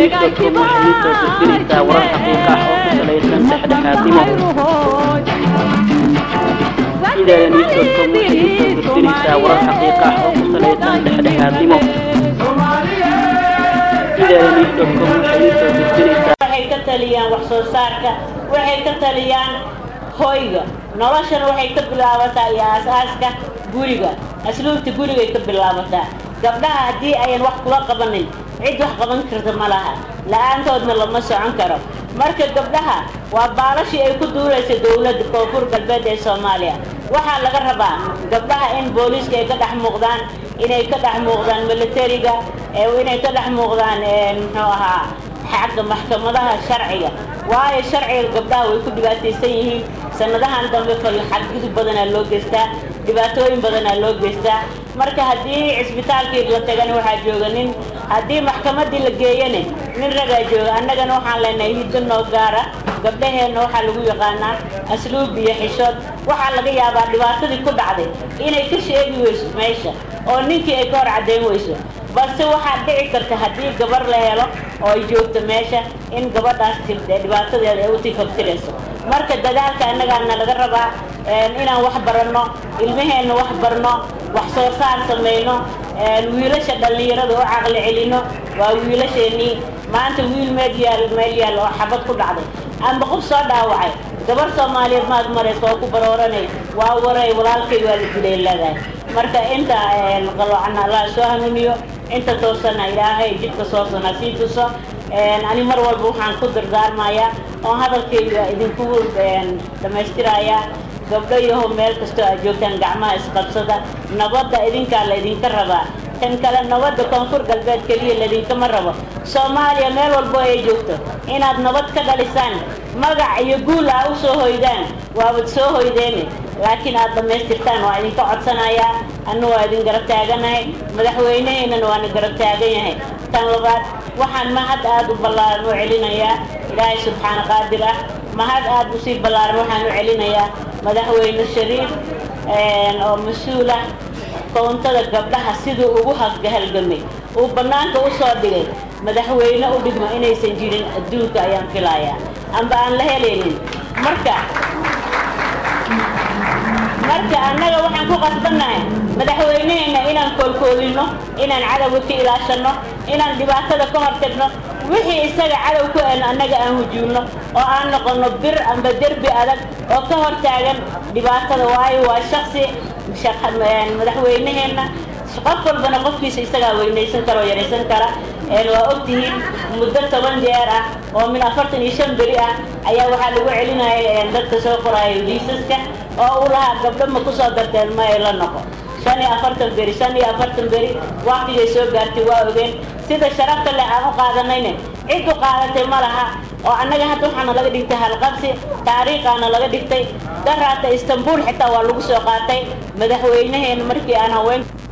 idanews.com waxay u soo gudbinaysaa warar xaqiiqa ah oo ku salaysan dhexdhexaadnimo idanews.com waxay u soo gudbinaysaa warar xaqiiqa ah oo ku salaysan dhexdhexaadnimo idanews.com waxay u soo gudbinaysaa waxay ka taliyaan wax soo saarka waxay ka taliyaan hoyga noloshana waxay ka bilaabataa iyo aas-aaska guriga asluubta gurigay ka bilaabataa gabdhaha haddii ayan wax kula qabanin cid wax qaban karta ma laha la-aantoodna lama socon karo marka gabdhaha waa baalashii ay ku duulaysa dowladda koonfur galbeed ee soomaaliya waxaa laga rabaa gabdhaha in booliiska ay ka dhex muuqdaan inay ka dhex muuqdaan militariga inay ka dhex muuqdaan muxuu ahaa xagga maxkamadaha sharciga waayo sharciga gabdhaha way ku dhibaataysan yihiin sanadahan dambe xadgudub badanaa loo geystaa dhibaatooyin badanaa loo geystaa marka haddii cisbitaalkii la tagana waxaa jooga nin haddii maxkamadii la geeyane nin ragaa jooga annagana waxaan leenahay hiddo noo gaara gabdhaheenna waxaa lagu yaqaanaa asluub iyo xishood waxaa laga yaabaa dhibaatadii ku dhacday inay ka sheegi weyso meesha oo ninkii ay ka hor caddayn weyso balse waxaa dhici karta haddii gabar la helo oo ay joogto meesha in gabadhaas dhibaatadeeda ay u tifabtirayso marka dadaalka annagaana laga rabaa inaan wax baranno ilmaheenna wax barno wax soo saar samayno wiilasha dhallinyarada u caqli celino waa wiilasheenii maanta wiil meel yaal meel yaal oo xabad ku dhacday amba qof soo dhaawacay gabar soomaaliyeed maad maraysa oo ku barooranay waa waray walaalkay waa la dilay leedahay marka inta qaloocan allah soo hanuuniyo inta toosana ilaahay jidka soosana sii tuso ani mar walba waxaan ku dardaarmayaa oo hadalkayga idinkugu dhammaystirayaa gabdho yaho meel kastoo aad joogtaan gacmaha isqabsada nabadda idinkaa laydinka rabaa tan kale nabadda koonfur galbeed keliya laydinkama rabo soomaaliya meel walbo ay joogto inaad nabad ka dhalisaan magac iyo guul aa u soo hoydaan waabad soo hoydeene laakiin aad dhammaystirtaan waa idinka codsanayaa anna waa idin garab taaganahay madaxweyneheennana waana garab taagan yahay tan labaad waxaan mahad aada u ballaaran u celinayaa ilaahay subxaana qaadir ah mahad aada usii ballaaran waxaan u celinayaa madaxweyne shariif oo mas-uula koontada gabdhaha siduu ugu halgamay uu bannaanka u soo dhigay madaxweyne u dhigmo inaysan jirin adduunka ayaan filayaa amba aan la helaynin marka marka annaga waxaan ku qasbannahay madaxweyneheenna inaan koolkoolino inaan cadowga ka ilaashanno inaan dhibaatada ka hortagno wixii isaga cadow ku en annaga aan hujuulno oo aan noqonno bir amba derbi adag oo ka hor taagan dhibaatada waayo waa shaksi madaxweyneheenna qof walbana qofkiisa isagaa weynaysan kara oo yaraysan kara waa ogtihiin muddo toban jeer ah oo min afartan iyo shan beri ah ayaa waxaa lagu celinaya dadka soo qoraayo liisaska oo u lahaa gabdho ma kusoo darteen ma ay la noqo shan iyo afartan beri shan iyo afartan beri waktigay soo gaartay waa ogeen sida sharafta leh aan u qaadanayne cid u qaadatay ma laha oo annaga hadda waxaana laga dhigtay halqabsi taariikhaana laga dhigtay daraata istanbul xitaa waa lagu soo qaatay madaxweynaheena markii aan haween